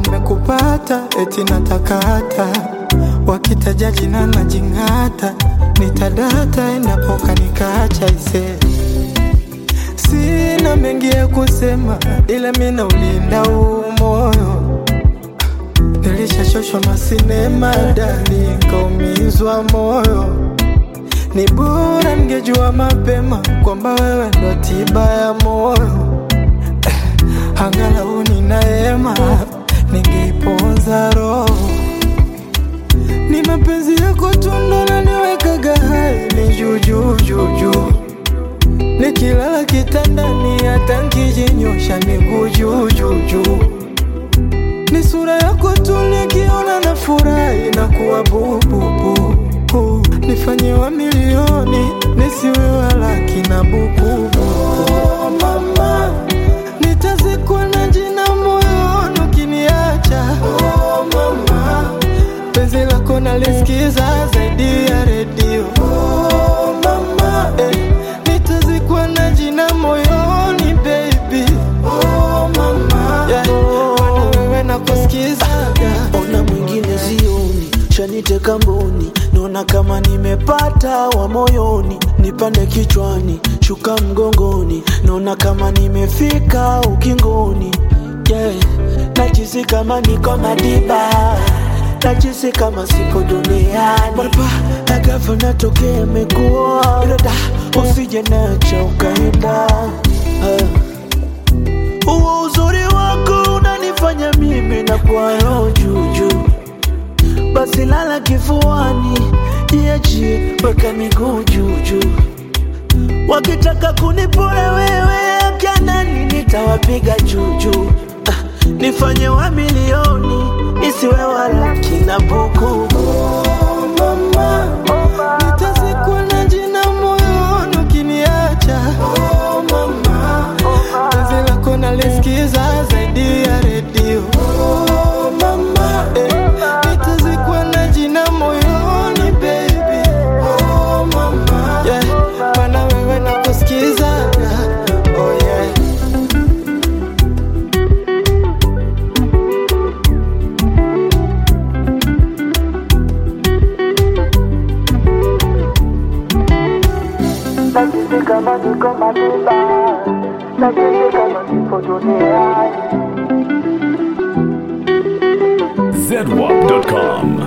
nimekupata eti natakata, wakitaja jina na jing'ata, nitadata endapo kanikacha ise Sina mengi ya kusema, ila mina ulinda huu moyo. Nilishachoshwa masinema dali, nkaumizwa moyo. Ni bora ningejua mapema kwamba wewe ndo tiba ya moyo. Eh, Angalau ninaema, ningeiponza roho. Ni mapenzi yako tu ndo naniwekaga hai, ni juu juu juu juu Nikilala kitandani hata nkijinyosha miguu juu juu juu. Ni sura yako tu nikiona na furahi na kuwa bububu. Nifanyiwa milioni nisiwe wala kina bukubu. Oh, mama, nitazikwa na jina moyoni ukiniacha. Oh, mama, penzi lako nalisikiza zaidi ya redio. Oh, mama, eh, nitazikwa na jina moyoni baby. Oh, mama, yeah, bado wewe nakusikizaga. ona mwingine zioni shaniteka mboni naona kama nimepata wa moyoni nipande kichwani shuka mgongoni naona kama nimefika ukingoni yeah. najisi kama niko madiba najisi kama sipo duniani marapa agafa natokea mekuwa irada usije nacha ukaenda ah. Huo uzuri wako unanifanya mimi na kwa roho juju, basi lala kifuani, jiachie, weka miguu juju. Wakitaka kunipora wewe akanani, nitawapiga juju. Ah, nifanye wa milioni, nisiwe wala kina buku. Oh, mama, nitazikwa na jina moyoni ukiniacha. Oh, mama, penzi lako nalisikiza zaidi ya redio. Oh, mama, eh, nitazikwa na jina moyoni baby. Oh, mama, yeah, maana wewe nakusikizaga. Oh, yeah. Najisi kama niko madiba, najisi kama nipo duniani. zedwap.com.